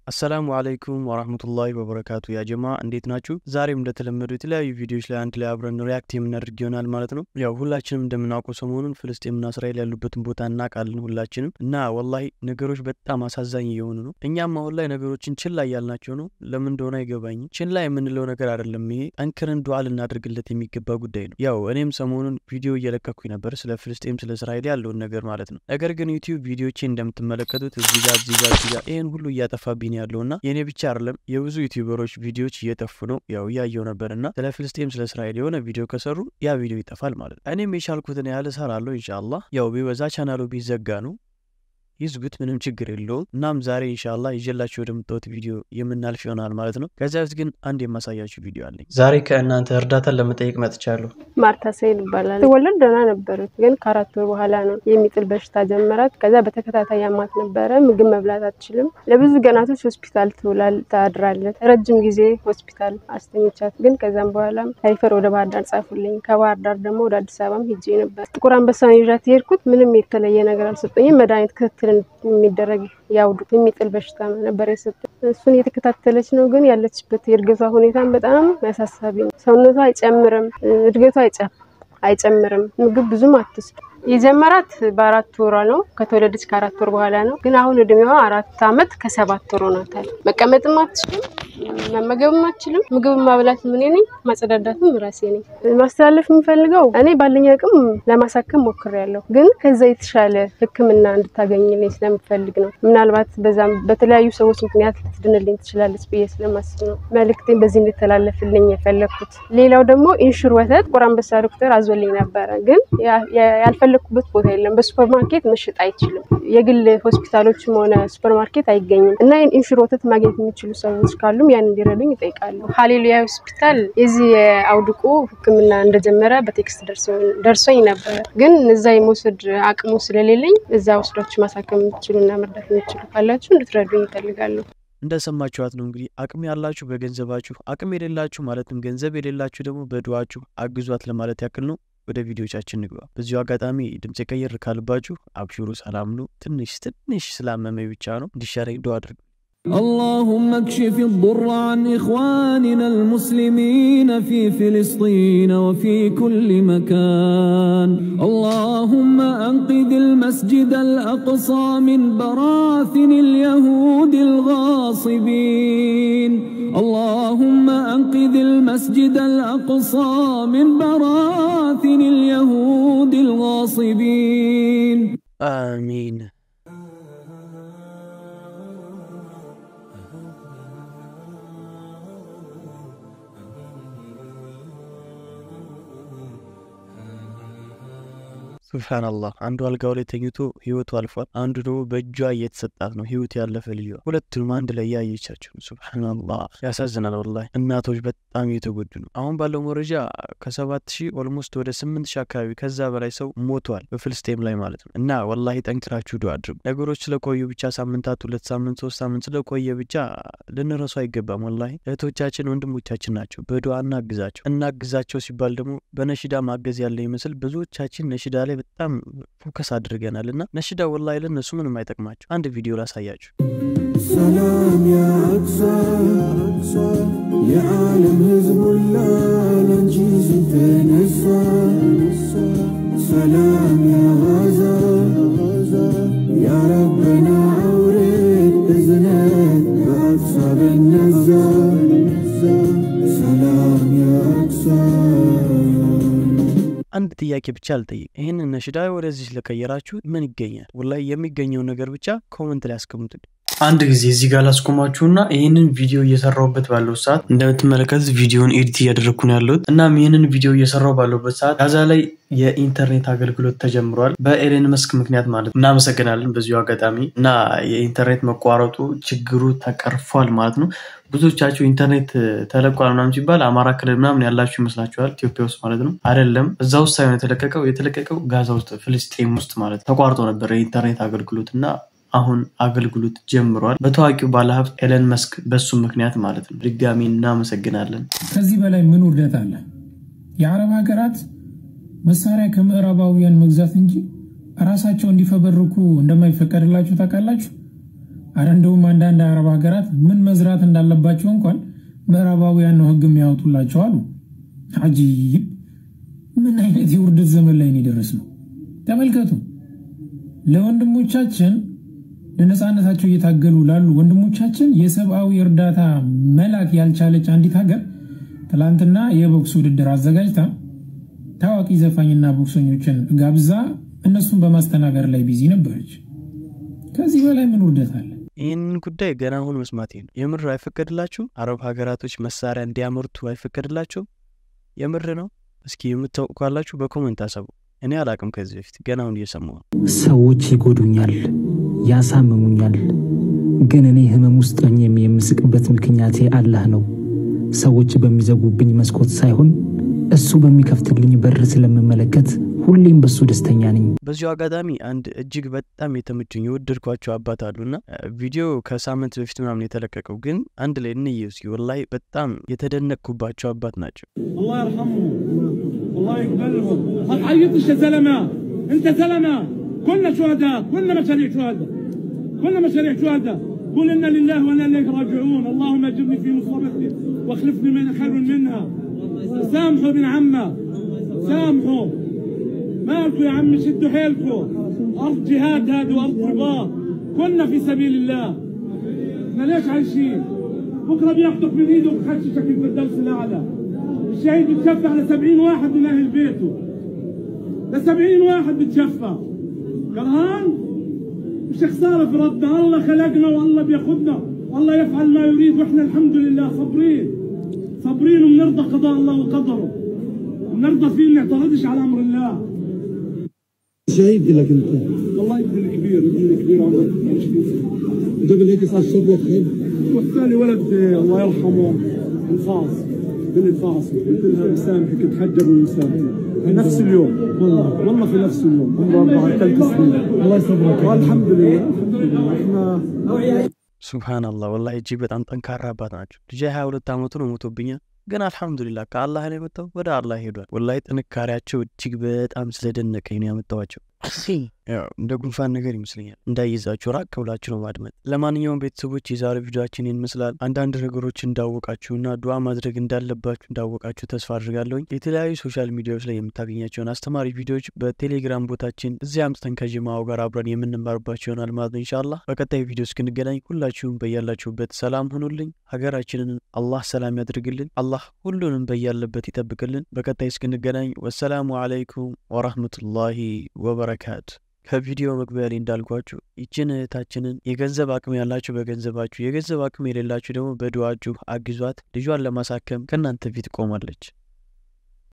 አሰላሙ አለይኩም ወራህመቱላሂ ወበረካቱ ያ ጀማ እንዴት ናችሁ? ዛሬም እንደተለመዱ የተለያዩ ቪዲዮዎች ላይ አንድ ላይ አብረን ሪያክት የምናደርግ ይሆናል ማለት ነው። ያው ሁላችንም እንደምናውቀው ሰሞኑን ፍልስጤምና እስራኤል ያሉበትን ቦታ እናውቃለን ሁላችንም እና ወላሂ ነገሮች በጣም አሳዛኝ እየሆኑ ነው። እኛም አሁን ላይ ነገሮችን ችላ እያልናቸው ነው። ለምን እንደሆነ አይገባኝም። ችላ የምንለው ነገር አይደለም። ይሄ ጠንክረን ዱዓ ልናደርግለት የሚገባ ጉዳይ ነው። ያው እኔም ሰሞኑን ቪዲዮ እየለቀኩኝ ነበር ስለ ፍልስጤም ስለ እስራኤል ያለውን ነገር ማለት ነው። ነገር ግን ዩቲዩብ ቪዲዮቼ እንደምትመለከቱት እዚህ ጋር እዚህ ጋር እዚህ ጋር ይህን ሁሉ እያጠፋብኝ ያለው እና የእኔ ብቻ አይደለም የብዙ ዩቲዩበሮች ቪዲዮዎች እየጠፉ ነው። ያው እያየው ነበር እና ስለ ፍልስጤም ስለ እስራኤል የሆነ ቪዲዮ ከሰሩ ያ ቪዲዮ ይጠፋል ማለት ነው። እኔም የቻልኩትን ያህል እሰራለሁ ኢንሻአላህ። ያው ቢበዛ ቻናሉ ቢዘጋ ነው ይዝጉት፣ ምንም ችግር የለውም። እናም ዛሬ ኢንሻአላህ ይዤላችሁ ወደምታዩት ቪዲዮ የምናልፍ ይሆናል ማለት ነው። ከዚያ በፊት ግን አንድ የማሳያችሁ ቪዲዮ አለኝ። ዛሬ ከእናንተ እርዳታን ለመጠየቅ መጥቻለሁ። ማርታ ሰይድ ይባላል። ትወለድ ደህና ነበረች፣ ግን ከአራት ወር በኋላ ነው የሚጥል በሽታ ጀመራት። ከዛ በተከታታይ ያማት ነበረ። ምግብ መብላት አትችልም። ለብዙ ቀናቶች ሆስፒታል ትውላል ታድራለች። ረጅም ጊዜ ሆስፒታል አስተኝቻት፣ ግን ከዛም በኋላ ሪፈር ወደ ባህር ዳር ጻፉልኝ። ከባህር ዳር ደግሞ ወደ አዲስ አበባም ሄጄ ነበር። ጥቁር አንበሳ ነው ይዣት የሄድኩት። ምንም የተለየ ነገር አልሰጠኝም። መድኃኒት ክትትል የሚደረግ ያውዱት የሚጥል በሽታ ነበር የሰጠ እሱን የተከታተለች ነው። ግን ያለችበት የእድገቷ ሁኔታን በጣም ያሳሳቢ ነው። ሰውነቷ አይጨምርም፣ እድገቷ አይጨምርም። ምግብ ብዙም አትወስድ የጀመራት በአራት ወሯ ነው። ከተወለደች ከአራት ወር በኋላ ነው። ግን አሁን እድሜዋ አራት አመት ከሰባት ወር ሆኗታል። መቀመጥም አትችልም፣ መመገብም አትችልም። ምግብ ማብላት ምን ነኝ፣ ማጸዳዳትም ራሴ ነኝ። ማስተላለፍ የምፈልገው እኔ ባለኝ አቅም ለማሳከም ሞክሬያለሁ፣ ግን ከዛ የተሻለ ሕክምና እንድታገኝልኝ ስለምፈልግ ነው። ምናልባት በዛም በተለያዩ ሰዎች ምክንያት ልትድንልኝ ትችላለች ብዬ ስለማስብ ነው መልእክቴን በዚህ እንድተላለፍልኝ የፈለግኩት። ሌላው ደግሞ ኢንሹር ወተት ጥቁር አንበሳ ዶክተር አዞልኝ ነበረ፣ ግን ያልፈለ ኩበት ቦታ የለም። በሱፐር ማርኬት መሸጥ አይችልም። የግል ሆስፒታሎችም ሆነ ሱፐር ማርኬት አይገኝም እና ይህን ኢንሹር ወተት ማግኘት የሚችሉ ሰዎች ካሉም ያን እንዲረዱኝ ይጠይቃሉ። ሀሌሉያ ሆስፒታል የዚህ የአውድቁ ህክምና እንደጀመረ በቴክስት ደርሶኝ ነበረ፣ ግን እዛ የመውሰድ አቅሙ ስለሌለኝ እዛ ወስዳችሁ ማሳከም የምትችሉ እና መርዳት የምትችሉ ካላችሁ እንድትረዱኝ ይፈልጋሉ። እንደሰማችኋት ነው እንግዲህ አቅም ያላችሁ በገንዘባችሁ፣ አቅም የሌላችሁ ማለትም ገንዘብ የሌላችሁ ደግሞ በዱዋችሁ አግዟት ለማለት ያክል ነው። ወደ ቪዲዮቻችን ንግባ። በዚሁ አጋጣሚ ድምፅ ቀየር ካልባችሁ አብሽሩ፣ ሰላም ነው። ትንሽ ትንሽ ስላመመኝ ብቻ ነው። እንዲሻረኝ ዱዓ አድርጉ። اللهم اكشف الضر عن إخواننا المسلمين في فلسطين وفي كل مكان اللهم أنقذ المسجد الأقصى من براثن اليهود الغاصبين اللهم أنقذ المسجد الأقصى من براثن اليهود الغاصبين آمين ሱብሃነላህ አንዱ አልጋው ላይ ተኝቶ ህይወቱ አልፏል። አንዱ ደግሞ በእጇ እየተሰጣት ነው ህይወቱ ያለፈ ልዩ ሁለቱንም አንድ ላይ ያየቻቸው። ሱብሃነላህ ያሳዝናል። ወላሂ እናቶች በጣም እየተጎዱ ነው። አሁን ባለው መረጃ ከሰባት ሺህ ኦልሞስት ወደ ስምንት ሺህ አካባቢ ከዛ በላይ ሰው ሞቷል በፍልስጤም ላይ ማለት ነው። እና ወላሂ ጠንክራችሁ ዱዓ አድርጉ። ነገሮች ስለቆዩ ብቻ ሳምንታት፣ ሁለት ሳምንት፣ ሶስት ሳምንት ስለቆየ ብቻ ልንረሱ አይገባም። ወላሂ እህቶቻችን ወንድሞቻችን ናቸው። በዱዓ እናግዛቸው። እናግዛቸው ሲባል ደግሞ በነሽዳ ማገዝ ያለ ይመስል ብዙዎቻችን ነሽዳ ላይ በጣም ፎከስ አድርገናል እና ነሽዳ ወላሂ ለእነሱ ምንም አይጠቅማቸው። አንድ ቪዲዮ ላሳያችሁ። ሰላም ያ አቅሳ የዓለም ህዝብ ሁላ ላንቺ ሲተነሳ ሰላም ያ ጋዛ ያ ረበና አውርድ እዝነት በአቅሳ በነዛ ሰላም ያ አቅሳ አንድ ጥያቄ ብቻ አልጠይቅ። ይህንን ነሽዳ ወደዚህ ለቀየራችሁ ምን ይገኛል? ወላሂ የሚገኘውን ነገር ብቻ ኮመንት ላይ አስቀምጡልኝ። አንድ ጊዜ እዚህ ጋር ላስቆማችሁና ይህንን ቪዲዮ እየሰራሁበት ባለው ሰዓት እንደምትመለከቱት ቪዲዮን ኤዲት እያደረግኩ ነው ያለሁት። እናም ይህንን ቪዲዮ እየሰራሁ ባለሁበት ሰዓት ጋዛ ላይ የኢንተርኔት አገልግሎት ተጀምሯል፣ በኤሌን መስክ ምክንያት ማለት ነው። እናመሰግናለን በዚሁ አጋጣሚ እና የኢንተርኔት መቋረጡ ችግሩ ተቀርፏል ማለት ነው። ብዙዎቻችሁ ኢንተርኔት ተለቋል ምናምን ሲባል አማራ ክልል ምናምን ያላችሁ ይመስላችኋል፣ ኢትዮጵያ ውስጥ ማለት ነው። አይደለም፣ እዛ ውስጥ ሳይሆን የተለቀቀው የተለቀቀው ጋዛ ውስጥ ፍልስጤም ውስጥ ማለት ተቋርጦ ነበር የኢንተርኔት አገልግሎት እና አሁን አገልግሎት ጀምሯል። በታዋቂው ባለሀብት ኤለን መስክ በሱ ምክንያት ማለት ነው። ድጋሚ እናመሰግናለን። ከዚህ በላይ ምን ውርደት አለ? የአረብ ሀገራት መሳሪያ ከምዕራባውያን መግዛት እንጂ ራሳቸው እንዲፈበርኩ እንደማይፈቀድላችሁ ታውቃላችሁ። አረ እንደውም አንዳንድ አረብ ሀገራት ምን መዝራት እንዳለባቸው እንኳን ምዕራባውያን ነው ህግ የሚያወጡላቸው አሉ። አጂብ! ምን አይነት የውርደት ዘመን ላይ የደረስ ነው? ተመልከቱ። ለወንድሞቻችን ለነፃነታቸው እየታገሉ ላሉ ወንድሞቻችን የሰብአዊ እርዳታ መላክ ያልቻለች አንዲት ሀገር ትላንትና የቦክስ ውድድር አዘጋጅታ ታዋቂ ዘፋኝና ቦክሰኞችን ጋብዛ እነሱን በማስተናገድ ላይ ቢዚ ነበረች። ከዚህ በላይ ምን ውርደት አለ? ይህንን ጉዳይ ገና አሁን መስማቴ ነው። የምር አይፈቀድላችሁም? አረብ ሀገራቶች መሳሪያ እንዲያመርቱ አይፈቀድላቸውም? የምር ነው? እስኪ የምታውቁ ካላችሁ በኮመንት አሰቡ። እኔ አላቅም ከዚህ በፊት ገና አሁን እየሰማሁ ነው። ሰዎች ይጎዱኛል፣ ያሳምሙኛል። ግን እኔ ህመም ውስጥ ሆኜም የምስቅበት ምክንያቴ አላህ ነው። ሰዎች በሚዘጉብኝ መስኮት ሳይሆን እሱ በሚከፍትልኝ በር ስለምመለከት ሁሌም በሱ ደስተኛ ነኝ። በዚሁ አጋጣሚ አንድ እጅግ በጣም የተመቸኝ የወደድኳቸው አባት አሉና ቪዲዮ ከሳምንት በፊት ምናምን የተለቀቀው ግን አንድ ላይ እንየው እስኪ። ወላሂ በጣም የተደነቅኩባቸው አባት ናቸው። الله يرحمهم الله يقبلهم ما تعيطش يا زلمه انت زلمه كلنا شهداء كلنا مشاريع شهداء كلنا مشاريع شهداء قل انا لله وانا اليك راجعون اللهم اجرني في مصيبتي واخلفني من خير منها سامحوا ابن عمه سامحوا مالكم يا عمي شدوا حيلكم ارض جهاد هذه وارض رباط كنا في سبيل الله احنا ليش عايشين بكره بياخذك من ايده وبخششك في الفردوس الاعلى الشهيد بتشفع ل 70 واحد من اهل بيته ل 70 واحد بتشفع كرهان مش خساره في ربنا الله خلقنا والله بياخذنا والله يفعل ما يريد واحنا الحمد لله صابرين صابرين وبنرضى قضاء الله وقدره بنرضى فيه ما نعترضش على امر الله شهيد لك انت والله ابن كبير ابن كبير عمره قبل هيك صار شر خير والثاني ولد آه، الله يرحمه انفاص بالانفاص قلت لها مسامحك تحجر ومسامحك في نفس اليوم والله والله في نفس اليوم عمره اربع ثلاث سنين الله يصبرك والحمد لله الحمد لله احنا ሱብሃናላህ ወላሂ እጅግ በጣም ጠንካራ አባት ናቸው። ልጄ ሀያ ሁለት ዓመቱ ነው ሞቶብኛል፣ ግን አልሐምዱሊላህ ከአላህ ነው የመጣው ወደ አላህ ሄዷል። ወላሂ ጥንካሬያቸው እጅግ በጣም ስለደነቀኝ ነው ያመጣዋቸው። ያው እንደ ጉንፋን ነገር ይመስለኛል እንዳይዛችሁ ራቅ ብላችሁ ነው ማድመጥ። ለማንኛውም ቤተሰቦች የዛሬ ቪዲዮችን ይህን ይመስላል። አንዳንድ ነገሮች እንዳወቃችሁና ዱዓ ማድረግ እንዳለባችሁ እንዳወቃችሁ ተስፋ አድርጋለሁኝ። የተለያዩ ሶሻል ሚዲያዎች ላይ የምታገኛቸውን አስተማሪ ቪዲዮዎች በቴሌግራም ቦታችን እዚህ አምጥተን ከጅማው ጋር አብረን የምንማርባቸው ይሆናል ማለት ነው ኢንሻአላህ። በቀጣይ ቪዲዮ እስክንገናኝ ሁላችሁም በያላችሁበት ሰላም ሁኑልኝ። ሀገራችንን አላህ ሰላም ያድርግልን። አላህ ሁሉንም በያለበት ይጠብቅልን። በቀጣይ እስክንገናኝ ወሰላሙ አለይኩም ወራህመቱላሂ ወበረካቱ። ከቪዲዮ መግቢያ ላይ እንዳልኳችሁ ይችን እህታችንን የገንዘብ አቅም ያላችሁ በገንዘባችሁ፣ የገንዘብ አቅም የሌላችሁ ደግሞ በዱዓችሁ አግዟት። ልጇን ለማሳከም ከእናንተ ፊት ቆማለች።